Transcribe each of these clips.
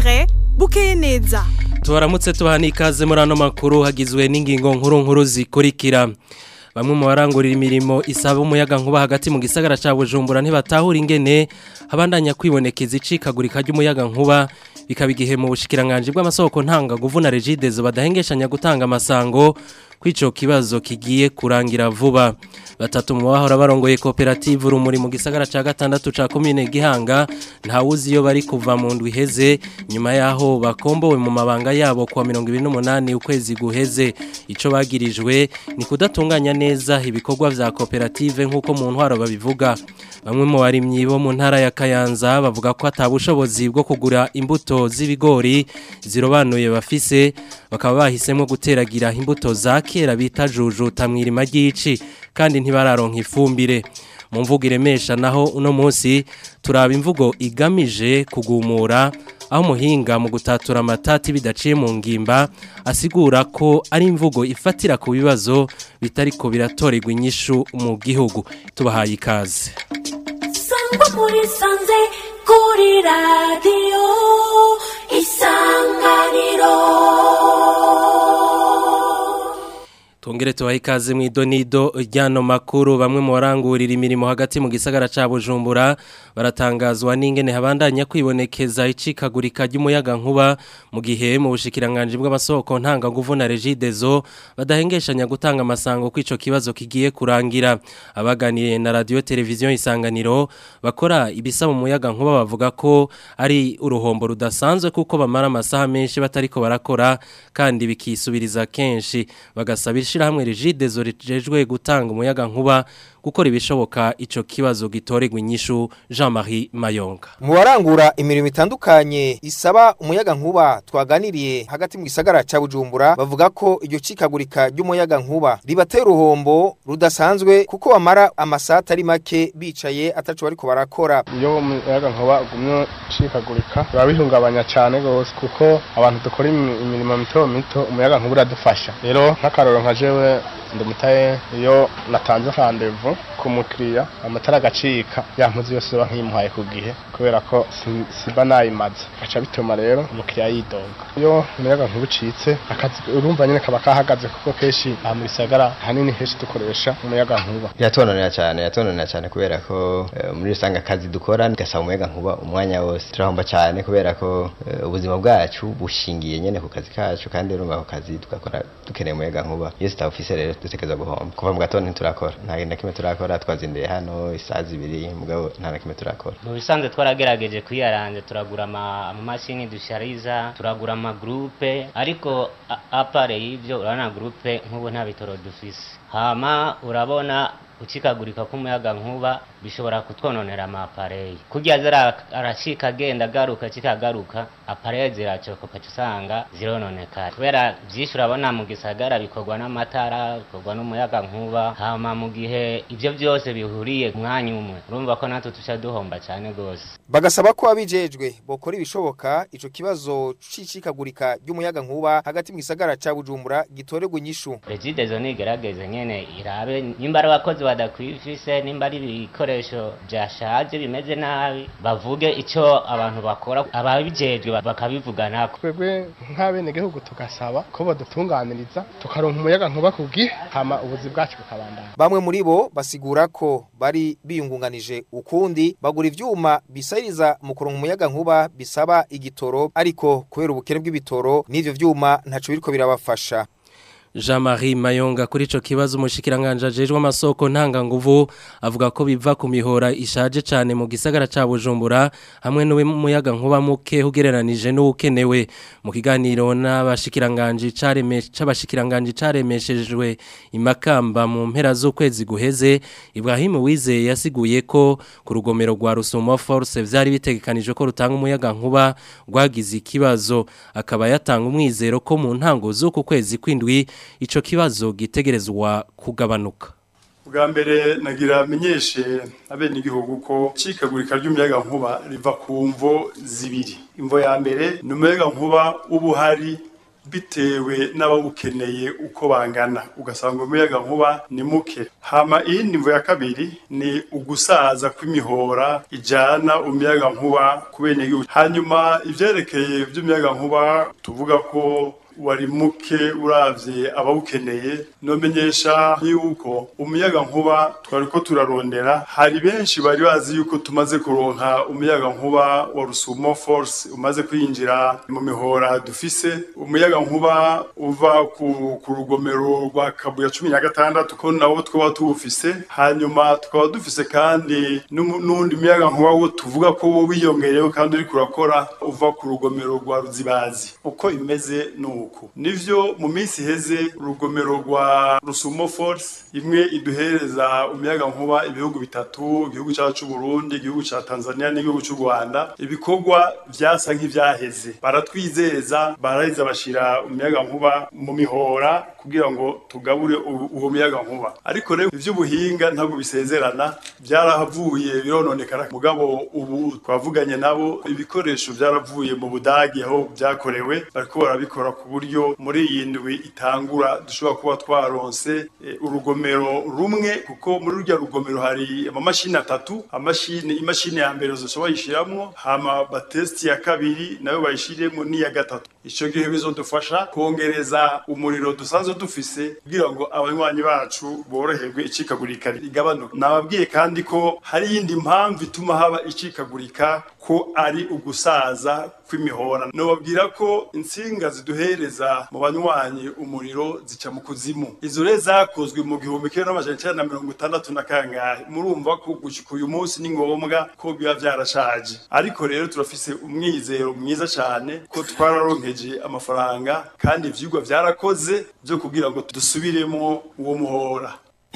Desire bukeye neza tubaramutse tubaha n'ikaze muri ano makuru hagizwe n'ingingo nkuru nkuru zikurikira bamwe mu barangurira imirimo isaba umuyaga nkuba hagati mu gisagara cya bujumbura ntibatahura ingene habandanya kwibonekeza icikagurika ry'umuyaga nkuba bikaba igihe mu bushikiranganje bw'amasoko ntangaguvu na regidezo badahengeshanya gutanga amasango kw'ico kibazo kigiye kurangira vuba batatu mu bahora barongoye koperative urumuri mu gisagara ca gatandatu ca komine Gihanga ntawuzi iyo bari kuva mu ndwi heze nyuma yaho bakombowe mu mabanga yabo kwa 28 ukwezi guheze ico bagirijwe ni kudatunganya neza ibikorwa vya koperative nkuko mu ntwaro babivuga bamwe mu barimyi bo mu ntara ya Kayanza bavuga ko atabushobozi bwo kugura imbuto z'ibigori zirobanuye bafise bakaba bahisemo guteragira imbuto za kera bita jujuta mwirima ry'ici kandi ntibararonka ifumbire mu mvugo iremesha naho uno munsi turaba imvugo igamije kugumura aho umuhinga mu gutatura amatati bidaciye mu ngimba asigura ko ari imvugo ifatira ku bibazo bitariko biratorerwa inyishu mu gihugu tubahaye ikaze sangwa muri sanze kuri radiyo isanganiro Tungere tuwahi ikaze mu idonido ryano makuru bamwe mu barangurira imirimo hagati mu gisagara ca Bujumbura baratangazwa n'ingene habandanya kwibonekeza icikagurika ry'umuyaga nkuba mu gihe mu bushikiranganje bw'amasoko ntanga nguvu na Regidezo badahengeshanya gutanga amasango kw'ico kibazo kigiye kurangira abaganiye na radio televiziyo isanganiro bakora ibisa mu muyaga nkuba bavuga ko ari uruhombo rudasanzwe kuko bamara amasaha menshi batariko barakora kandi bikisubiriza kenshi bagasabira ishirahamwe Regidezo rijejwe gutanga umuyaga nkuba gukora ibishoboka ico kibazo gitorerwa inyishu Jean-Marie Mayonga mu barangura imirimo itandukanye isaba umuyaga nkuba twaganiriye hagati mu gisagara ca Bujumbura bavuga ko iryo cikagurika ry'umuyaga nkuba ribatera uruhombo rudasanzwe kuko bamara amasata ari make bicaye ataco bariko barakora iyo umuyaga nkuba ugumye ucikagurika biba bihungabanya cyane gose kuko abantu dukora imirimo mito mito umuyaga nkuba uradufasha rero nk'akaroro nka jewe ndumutaye iyo natanze randevu ku mukiriya amatara agacika yampuze yose ba nkimuhaye ku gihe kubera ko siba nayimaze gaca bituma rero umukiriya yidoga iyo umuyaga nkuba ucitse akazi urumva nyine kaba kahagaze kuko kenshi aha mu gisagara hanini henshi dukoresha umuyaga nkuba yatononera cyane yatononera cyane kubera ko muri rusange akazi dukora gasaba umuyaga nkuba umwanya wose turahomba cyane kubera ko ubuzima bwacu bushingiye nyine ku kazi kacu kandi urumva ako kazi tugakora dukeneye umuyaga nkuba iyo tutawufise rero dutekereza guhomba kuva mu gatondo ntiturakora nta na kimwe turakora twazinduye hano isaha zibiri mugabo nta na kimwe turakora mu bisanzwe twaragerageje kwiyaranje turagura amamashini dushariza turagura amagrupe ariko apare y'ibyo urabona grupe nk'ubu nta bitoro dufise hama urabona ukikagurika k'umuyaga nkuba bishobora kutwononera amapareyi kurya zira arashika agenda agaruka kikagaruka apareyi ziracoka usanga zirononekara kubera byinshi urabona mu gisagara bikorwa n'amatara bikorwa n'umuyaga nkuba hama mu gihe ibyo byose bihuriye mwanya umwe urumva ko natwe tuca duhomba cyane rwose bagasaba ko abijejwe bokora ibishoboka ico kibazo c'icikagurika ry'umuyaga nkuba hagati mu gisagara ca Bujumbura gitorerwa inyishu regidezo nigerageze nyene irabe nimba ari abakozi badakwifise nimba ari ibikoresho byashaje bimeze nabi bavuge icyo abantu bakora ababijejwe bakabivugana twebwe nk'abenegihugu tugasaba ko badutunganiriza tukaronka umuyaga nkuba ku gihe hama ubuzi bwacu bukabandana bamwe muri bo basigura ko bari biyungunganije ukundi bagura ivyuma bisayiriza mu kuronka umuyaga nkuba bisaba igitoro ariko kubera ubukene bw'ibitoro n'ivyo vyuma ntaco biriko birabafasha Jean-Marie Mayonga kuri ico kibazo umushikiranganje ajejwe amasoko ntanga nguvu avuga ko biva ku mihora ishaje cyane mu gisagara ca Bujumbura hamwe n'uwe muyaga nkuba muke ugereranije n'ukenewe mu kiganiro n'abashikiranganje caremeshe c'abashikiranganje caremeshejwe imakamba mu mpera z'ukwezi guheze Ibrahim Wizeye yasiguye ko ku rugomero rwa Rusumo Force vyari bitegekanijwe ko rutanga umuyaga nkuba rwagize ikibazo akaba yatanga umwizero ko mu ntango z'uku kwezi kwindwi ico kibazo gitegerezwa kugabanuka bwa mbere nagira menyeshe abene igihugu ko cikagurika ry'umuyaga nkuba riva ku mvo zibiri imvo ya mbere ni umuyaga nkuba uba uhari bitewe n'abawukeneye uko bangana ugasanga umuyaga nkuba ni muke hama iyindi mvo ya kabiri ni ugusaza kw'imihora ijana umuyaga nkuba ku benegihugu hanyuma ivyerekeye vy'umuyaga nkuba tuvuga ko wari muke uravye abawukeneye nomenyesha yuko umuyaga nkuba twari ko turarondera hari benshi bari bazi yuko tumaze kuronka umuyaga nkuba wa Rusumo Force umaze kwinjira mu mihora dufise umuyaga nkuba uva ku, ku rugomero rwa Kabuya cumi na gatandatu ko nawo twaba tuwufise hanyuma tukaba dufise kandi n'umu- n'undi muyaga nkuba wo tuvuga ko wo wiyongereyeho kandi uri kurakora uva ku rugomero rwa Ruzibazi uko imeze nuko nivyo mu minsi iheze urugomero rwa Rusumo Force imwe iduhereza umuyaga nkuba ibihugu bitatu igihugu cyacu c'u Burundi igihugu ca Tanzania n'igihugu c'u Rwanda ibikorwa vyasa nk'ivyaheze baratwizeza baraheza bashira umuyaga nkuba mu mihora kugira ngo tugabure u- uwo muyaga nkuba ariko rero ivy'ubuhinga ntabwo bisezerana byarahavuye birononekara mugabo ubu twavuganye nabo ibikoresho byaravuye mu Budagi aho byakorewe bariko barabikora ku buryo muri iyi ndwi itangura dushobora kuba twaronse eh, urugomero rumwe kuko muri rurya rugomero hari amamashini atatu amashini imashini ya mbere zose bayishiramwo hama batesti ya kabiri nayo bayishiremo n'iya gatatu ico gihe bizodufasha kongereza umuriro dusanzwe dufise kugira ngo abanywanyi bacu boroherwe icikagurika rigabanuka nababwiye kandi ko hari iyindi mpamvu ituma haba icikagurika ko ari ugusaza kw'imihora nobabwira ko insinga ziduhereza mu banywanyi umuriro zica mu kuzimu izo rero zakozwe mu gihumbi kimwe n'amajana icenda na mirongo itandatu na kangahe murumva ko gushika uyu munsi ni ngombwa ko biba vyarashaje ariko rero turafise umwizero mwiza cane ko twararonkeje amafaranga kandi ivyigwa vyarakoze vyo kugira ngo dusubiremwo uwo muhora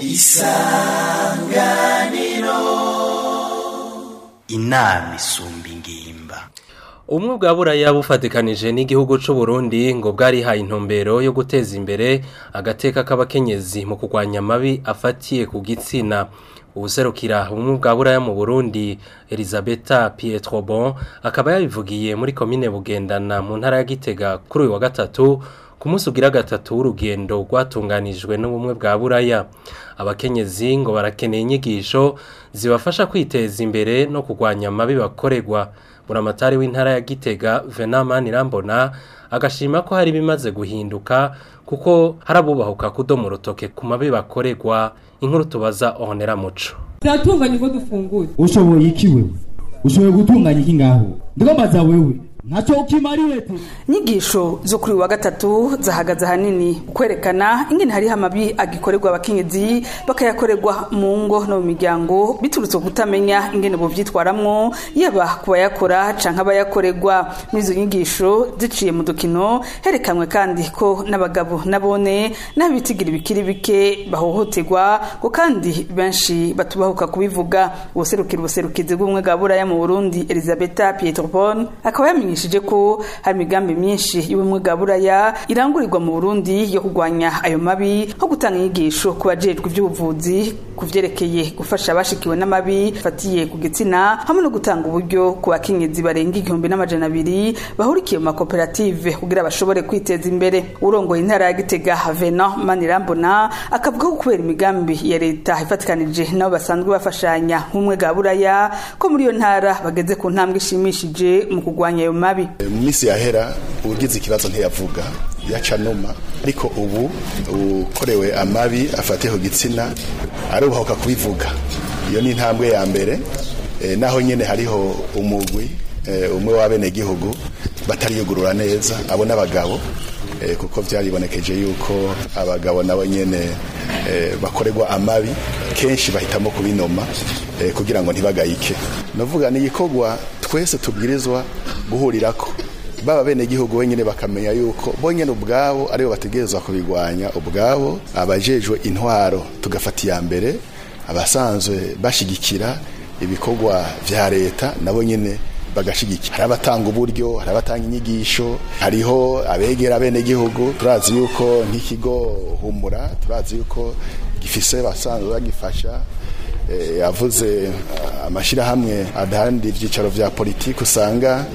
inama isumba ingimba Ubumwe bwa buraya bufatikanije n'igihugu c'u Burundi ngo bwarihaye intumbero yo guteza imbere agateka k'abakenyezi mu kurwanya amabi afatiye ku gitsina ubuserukira ubumwe bwa buraya mu Burundi Elisabetta Pietrobon akaba yabivugiye muri komine Bugendana mu ntara ya Gitega kuri uyu wa gatatu ku munsi ugira gatatu w'urugendo rwatunganijwe n'ubumwe bwa buraya abakenyezi ngo barakeneye inyigisho zibafasha kwiteza imbere no kurwanya amabi bakorerwa buramatari w'intara ya Gitega Venamani Rambona agashima ko hari bimaze guhinduka kuko harabubahuka kudoma urutoke ku mabi bakorerwa inkuru tubaza Honera Muco turatunganya ubwo dufungura ushoboye iki wewe ushoboye gutunganya iki ngaho ndibabaza wewe ntacyo ukimariye te inyigisho zo kuri uyu wa gatatu zahagaze ahanini kwerekana ingene hariho amabi agikorerwa abakenyezi bakayakorerwa mu ngo no mu miryango biturutse ku kutamenya ingene bovyitwaramwo yaba ku bayakora canke abayakorerwa muri izo nyigisho ziciye mu dukino herekanwe kandi ko n'abagabo nabone n'abitigira ibikiri bike bahohoterwa ngo kandi benshi batubahuka kubivuga ubuserukira ubuserukizi bw'ubumwe bwa buraya mu burundi elizabeta pietropon akaba yamenyesheje ko hari imigambi myinshi y'ubumwe bwa buraya irangurirwa mu burundi yo kurwanya ayo mabi nko gutanga inyigisho ku bajejwe iby'ubuvuzi ku vyerekeye gufasha abashikiwe n'amabi fatiye ku gitsina hamwe no gutanga uburyo ku bakenyezi barenga igihumbi n'amajana abiri bahurikiye mu makoperative kugira bashobore kwiteza imbere urongoye intara ya gitega vena manirambona akavuga ko kubera imigambi ya leta ifatikanije nabo basanzwe bafashanya nk'umwe bwa buraya ko muri iyo ntara bageze ku ntambwe ishimishije mu kurwanya ayo mabi mu minsi yahera ugize ikibazo ntiyavuga yaca numa ariko ubu ukorewe amabi afatiye ku gitsina arubahuka kubivuga iyo ni intambwe ya mbere eh, naho nyene hariho umugwi eh, umwe w'abenegihugu batariyugurura neza abo n'abagabo eh, kuko vyaribonekeje yuko abagabo nabo nyene eh, bakorerwa amabi kenshi bahitamo kubinoma eh, kugira ngo ntibagayike navuga ni igikorwa twese tubwirizwa guhurirako baba bene gihugu wenyine bakamenya yuko bonyene ubwabo aribo bategerezwa kubigwanya ubwabo abajejwe intwaro tugafata iya mbere abasanzwe bashigikira ibikorwa vya leta nabo nyene bagashigikira hari abatanga uburyo hari abatanga inyigisho hariho abegera bene gihugu turazi yuko nk'ikigo humura turazi yuko gifise basanzwe bagifasha yavuze amashyirahamwe adahandi ibyicaro vya politiki usanga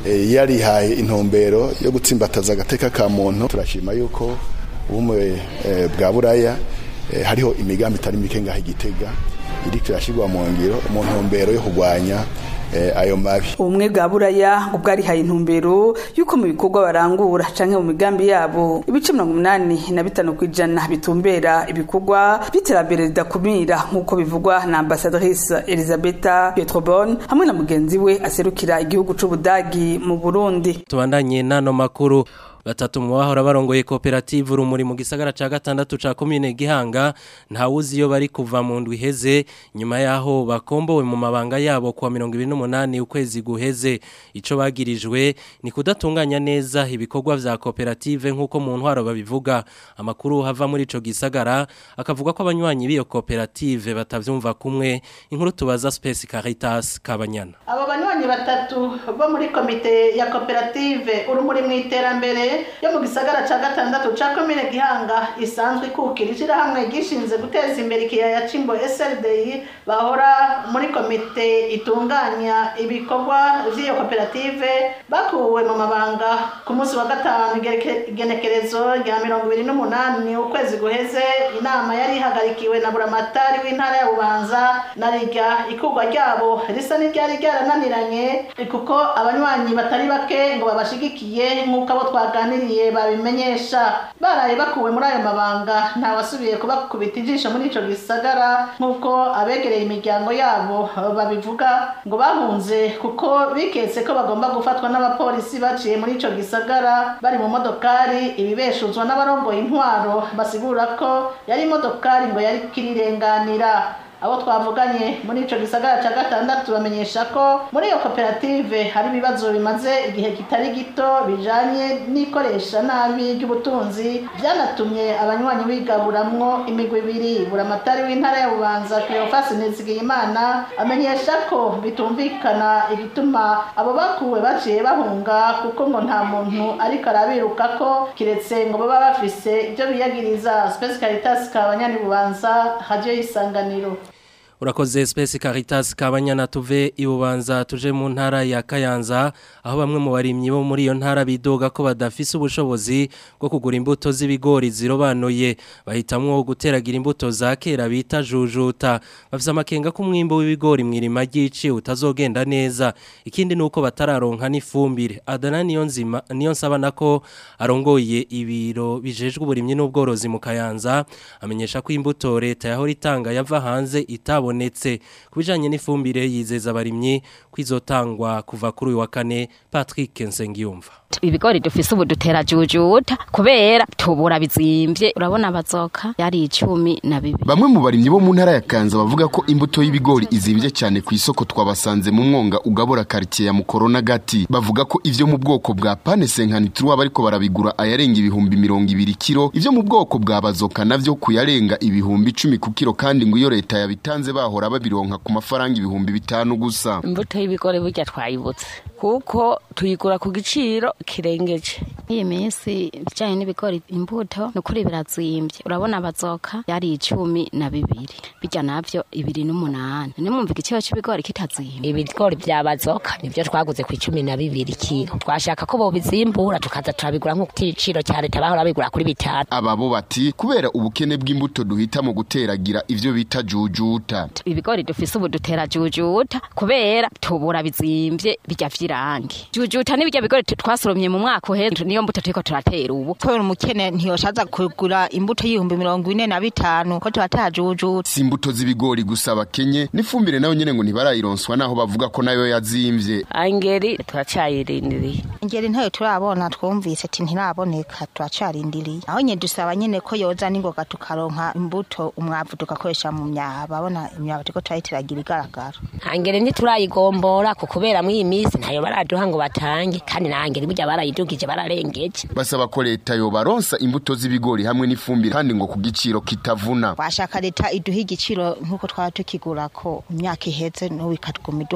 eh, yarihaye intumbero yo gutsimbataza agateka ka muntu turashima yuko ubumwe eh, bwa buraya eh, hariho imigambi itari mike ngaho igitega iriko irashirwa mu ngiro mu ntumbero yo kurwanya eh, ayo mabi ubumwe bwa buraya ngo bwarihaye intumbero y'uko mu bikorwa barangura canke mu migambi yabo ibice mirongo umunani na bitanu ku ijana bitumbera ibikorwa by'iterambere ridakumira nk'uko bivugwa na ambasadrice elisabeta pietrobon hamwe na mugenzi we aserukira igihugu c'ubudagi mu burundi tubandanye n'ano makuru batatu mu bahora barongoye koperative urumuri mu gisagara ca gatandatu ca komine Gihanga ntawuzi iyo bari kuva mu ndwi iheze nyuma yaho bakombowe mu mabanga yabo kwa 28 ukwezi guheze ico bagirijwe ni kudatunganya neza ibikorwa vya koperative nkuko mu ntwaro babivuga amakuru hava muri ico gisagara akavuga ko abanywanyi b'iyo koperative batavyumva kumwe inkuru tubaza Space Caritas Kabanyana abo banywanyi batatu bo muri komite ya koperative urumuri mu iterambere yo mu gisagara ca gatandatu ca komine gihanga isanzwe ikukira ishirahamwe gishinze guteza imbere ikiyaya cimbo SLDI bahora muri komite itunganya ibikorwa vy'iyo koperative bakuwe mu mabanga ku munsi wa gatanu igereke- igenekerezo rya mirongo ibiri n'umunani ukwezi guheze inama yari ihagarikiwe na buramatari w'intara ya bubanza na rirya ikurwa ryabo risa n'iryari ryarananiranye kuko abanywanyi batari bake ngo babashigikiye nk'uko abo twaganiriye babimenyesha baraye bakuwe muri ayo mabanga ntawasubiye kubakubita ijisho muri ico gisagara nk'uko abegereye imiryango yabo babivuga ngo bahunze kuko biketse ko bagomba gufatwa n'abapolisi baciye muri ico gisagara bari mu modokari ibibeshuzwa n'abarongoye intwaro basigura ko yari imodokari ngo yari kirirenganira abo twavuganye muri ico gisagara ca gatandatu bamenyesha ko muri iyo koperative hari ibibazo bimaze igihe kitari gito bijanye n'ikoresha nabi ry'ubutunzi vyanatumye abanywanyi bigaburamwo imigwi ibiri buramatari w'intara ya bubanza cleofas nizigiyimana amenyesha ko bitumvikana igituma abo bakuwe baciye bahunga kuko ngo nta muntu ariko arabirukako kiretse ngo baba bafise ibyo biyagiriza space caritas kabanyani bubanza radio y'isanganiro Urakoze Space Caritas kabanyana tuve ibubanza tuje mu ntara ya Kayanza aho bamwe mu barimyi bo muri iyo ntara bidoga ko badafise ubushobozi bwo kugura imbuto z'ibigori zirobanuye bahitamwo guteragira imbuto za kera bita jujuta bafise amakenga ko umwimbo w'ibigori mwirima ry'ici utazogenda neza ikindi nuko batararonka n'ifumbire Adana niyo nzima niyo nsaba nako arongoye ibiro bijejwe uburimyi n'ubworozi mu Kayanza amenyesha ko imbuto leta yahora itanga yava hanze itabo zabonetse kubijanye n'ifumbire yizeza abarimyi kwizotangwa kuva kuri uyu wa kane Patrick Nsengiyumva ibigori dufise ubu dutera jujuta kubera tubura bizimvye urabona bazoka yari icumi na bibiri bamwe mu barimyi bo mu ntara ya Kanza bavuga ko imbuto y'ibigori izimvye cyane ku isoko twabasanze mu mwonga ugabura quartier ya Mukorona gati bavuga ko ivyo mu bwoko bwa pane senkani turuwa bariko barabigura ayarenga ibihumbi mirongo ibiri kilo ivyo mu bwoko bwa bazoka navyo kuyarenga ibihumbi icumi ku kilo kandi ngo iyo leta yabitanze bahora babironka ku mafaranga ibihumbi bitanu gusa imbuto y'ibigori burya twayibutse kuko tuyigura ku giciro kirengeje iyi minsi bijanye n'ibigori imbuto nukuri birazimbye urabona bazoka yari icumi na bibiri bijya navyo ibiri n'umunani nimwumva igiciro c'ibigori kitazimba ibigori vya bazoka nivyo twaguze ku icumi na bibiri kilo twashaka ko bobizimbura tukaza turabigura nk'uko igiciro ca leta bahora babigura kuri bitanu ababo bati kubera ubukene bw'imbuto duhita mu guteragira ivyo bita jujuta ibigori dufise ubu dutera jujuta kubera tubura bizimvye bijya vy'irangi jujuta n'ibijya bigori twasoromye mu mwaka uheze niyo mbuto turiko turatera ubu kubera umukene ntiyoshaza kugura imbuto y'ibihumbi mirongo ine na bitanu ko tubatera jujuta si imbuto z'ibigori gusa bakenye n'ifumbire nayo nyene ngo ntibarayironswa naho bavuga ko nayo yazimvye angeri turacayirindiriye ingeri ntayo turabona twumvise ati ntiraboneka turacarindiriye aho nye dusaba nyene ko yoza n'ingoga tukaronka imbuto umwavu tugakoresha mu myaba babona imyaba turiko turayiteragira igaragara angeri ntiturayigombora ku kubera mw'iyi minsi ntayo baraduha ngo batange kandi na angeri burya barayidugije bararengeje basaba ko leta yobaronsa imbuto z'ibigori hamwe n'ifumbire kandi ngo ku giciro kitavuna washaka leta iduha igiciro nk'uko twaba tukigura ko imyaka iheze n'ubu ikatuguma iduha ku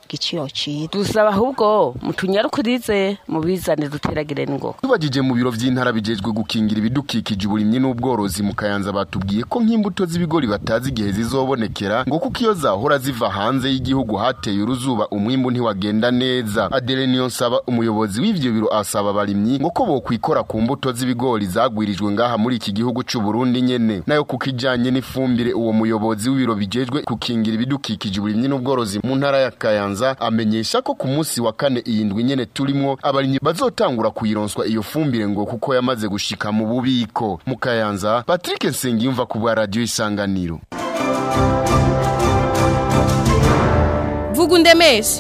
igiciro ciza dusaba ahubwo mutunyarukurize mubizane duteragire n'ingoga tubajije mu biro vy'intara bijejwe gukingira ibidukikije uburimyi n'ubworozi mu kayanza batubwiye ko nk'imbuto z'ibigori batazi igihe zizobonekera ngo kuko iyo zahora ziva hanze y'igihugu hateye uruzuba umwimbu ntiwagenda neza adele niyo nsaba umuyobozi w'ivyo biro asaba abarimyi ngo ko bokwikora ku mbuto z'ibigori zagwirijwe ngaha muri iki gihugu c'u Burundi nyene nayo kuko ijanye n'ifumbire uwo muyobozi w'ibiro bijejwe gukingira ibidukikije uburimyi n'ubworozi mu ntara ya kayanza amenyesha ko ku munsi wa kane iyi ndwi nyene turimwo abarimyi bazotangura kuyironswa iyo fumbire ngo kuko yamaze gushika mu bubiko mu kayanza Patrick Nsengiyumva ku bwa radio isanganiro vuga undemeshe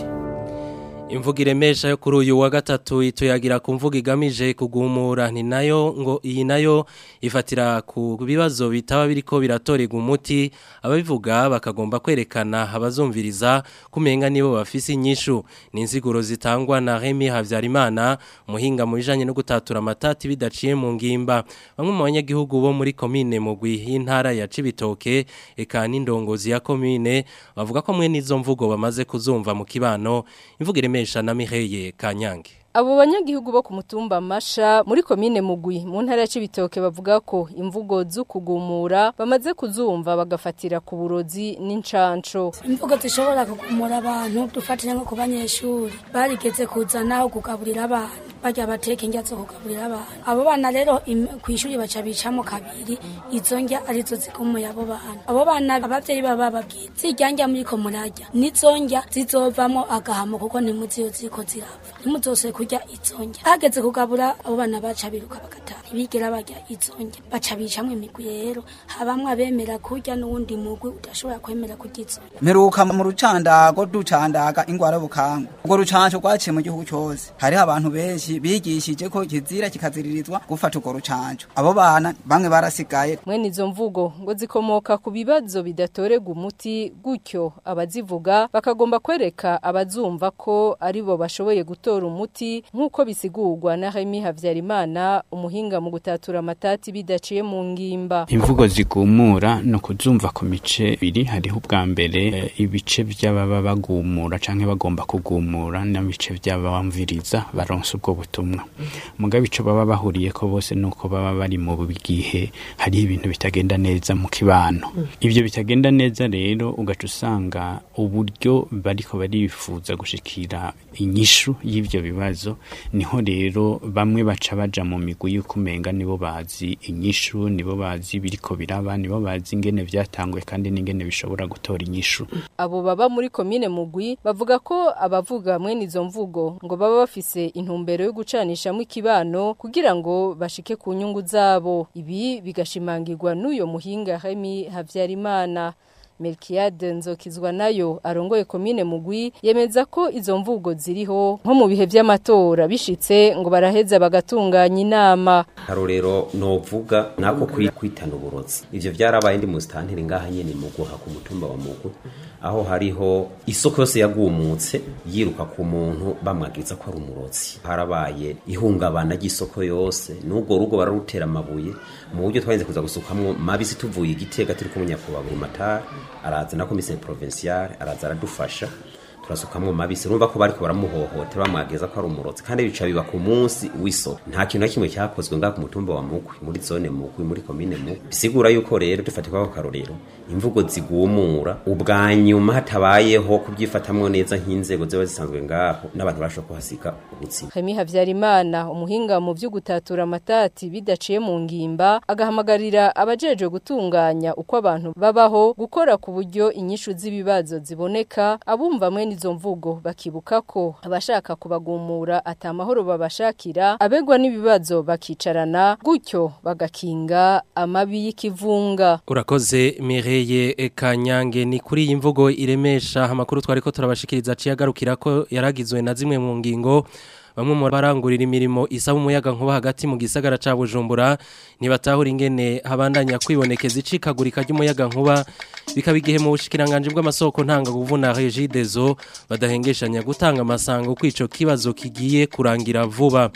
imvugo iremesha yo kuri uyu wa gatatu ituyagira ku mvugo igamije kugumura ni nayo ngo iyi nayo ifatira ku bibazo bitaba biriko biratorega umuti ababivuga bakagomba kwerekana abazumviriza kumenga nibo bafise inyishu ni insiguro zitangwa na Remy Havyarimana umuhinga mu bijanye no gutatura amatati bidaciye mu ngimba bamwe mu banyagihugu bo muri komine mugwi y'intara ya Cibitoke eka n'indongozi ya komine bavuga ko mwe nizo mvugo bamaze kuzumva mu kibano imvugo iremesha na Mireye Kanyange Abo banyagihugu bo ku mutumba Masha muri komine Mugwi mu ntara ya Cibitoke bavuga ko imvugo z'ukugumura bamaze kuzumva bagafatira ku burozi n'incanco. imvugo zishobora kugumura abantu dufatira nko ku banyeshuri barigeze kuzanaho kugaburira abana barya bateka indya zo kugaburira abana abo bana rero im- kw'ishuri baca bicamo kabiri izo ndya arizo zigumuye abo bana abo bana abavyeyi baba bababwira zirya ndya muriko murarya nizo ndya zizovamo agahamo kuko ntimuzi iyo ziriko zirapfa ntimuzose kurya izo ndya hageze kugabura abo bana baca biruka bagataha ntibigera barya izo ndya baca bicamwo imigwi rero habamwe abemera kurya n'uwundi mugwi udashobora kwemera kurya izo ndya mperuka mu rucandago ducandaga ingwara bukangu ubwo rucanco rwaciye mu gihugu cyose hariho abantu benshi bigishije ko kizira kikaziririzwa gufata urwo rucanco abo bana bamwe barasigaye Mwene izo mvugo ngo zikomoka ku bibazo bidatorega umuti gutyo abazivuga bakagomba kwereka abazumva ko aribo bashoboye gutora umuti nk'uko bisigurwa na Remy Havyarimana umuhinga mu gutatura amatati bidaciye mu ngimba. imvugo zigumura no kuzumva ku mice ibiri hariho ubwa mbere eh, ibice by'ababa bagumura canke bagomba kugumura n'ibice by'abamviriza baronsa ubwo butumwa mugabo ico baba bahuriye ko bose nuko baba bari mu gihe hariho ibintu bitagenda neza mu kibano ivyo bitagenda neza rero ugaca usanga uburyo bariko barifuza gushikira inyishu y'ivyo bibazo niho rero bamwe baca baja mu migwi y'ukumenga nibo bazi inyishu nibo bazi biriko biraba nibo bazi ingene vyatangwe kandi n'ingene bishobora gutora inyishu Abo baba muri komine Mugwi bavuga ko abavuga mwene izo mvugo ngo baba bafise intumbero yo gucanishamo ikibano kugira ngo bashike ku nyungu zabo. Ibi bigashimangirwa n'uyo muhinga Remy Havyarimana. Melkiade Nzokizwa nayo arongoye komine Mugwi yemeza ko izo mvugo ziriho nko mu bihe by'amatora bishitse ngo baraheza bagatunganya inama. karorero novuga nako kuri kwitana uburozi ivyo vyarabaye ndi mu stantire ngaha nyene mu guha ku mutumba wa mugu aho hariho isoko yose yagumutse yiruka ku muntu bamwagiriza ko ari umurozi harabaye ihungabana ry'isoko yose n'ubwo rugo bararutera amabuye mu buryo twarinze kuza gusukamwo mabisi tuvuye igitega turi kumwe nyakubahwa matari araza na komiseri provinciale araza aradufasha turasukamwo mabisi urumva ko bariko baramuhohotera bamwageza ko ari umurozi kandi bica biba ku munsi w'isoko nta kintu na kimwe cyakozwe ngaha ku mutumba wa mugwi muri zone mugwi muri komine mugwi bisigura yuko rero dufatirwa ko karorero imvugo zigumura ubwa nyuma hatabayeho kubyifatamwo neza nk'inzego ziba zisanzwe ngaho n'abantu barashobora kuhasiga ubuzima Remy Havyarimana umuhinga mu byo gutatura amatati bidaciye mu ngimba agahamagarira abajeje gutunganya uko abantu babaho gukora ku buryo inyishu z'ibibazo ziboneka abumva mwene izo mvugo bakibuka ko abashaka kubagumura atamahoro babashakira abegwa n'ibibazo bakicarana gutyo bagakinga amabi y'ikivunga Urakoze Mireye Kanyange ni kuri iyi mvugo iremesha amakuru twari ko turabashikiriza aciye agarukira ko yaragizwe na zimwe mu ngingo bamwe mu barangurira imirimo isaba umuyaga nkuba hagati mu gisagara ca Bujumbura nibatahura ingene habandanya kwibonekeza icikagurika ry'umuyaga nkuba bikaba igihe mu bushikiranganje bw'amasoko ntanga kuvuna Regideso badahengeshanya gutanga amasango kwico kibazo kigiye kurangira vuba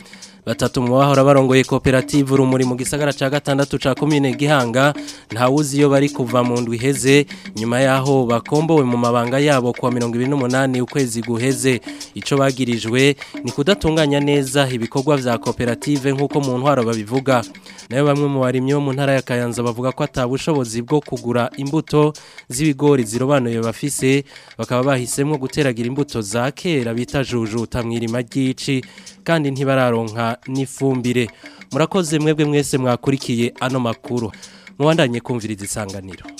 batatu mu bahora barongoye koperative urumuri mu gisagara ca gatandatu ca komine Gihanga ntawuzi iyo bari kuva mu ndwi heze nyuma yaho bakombowe mu mabanga yabo kwa 28 ukwezi guheze ico bagirijwe ni kudatunganya neza ibikorwa vya koperative nkuko mu ntwaro babivuga nayo bamwe mu barimyi bo mu ntara ya Kayanza bavuga ko atabushobozi bwo kugura imbuto z'ibigori zirobanuye bafise bakaba bahisemwo guteragira imbuto za kera bita jujuta mwirima ry'ici kandi ntibararonka n'ifumbire murakoze mwebwe mwese mwakurikiye ano makuru mubandanye kumviriza isanganiro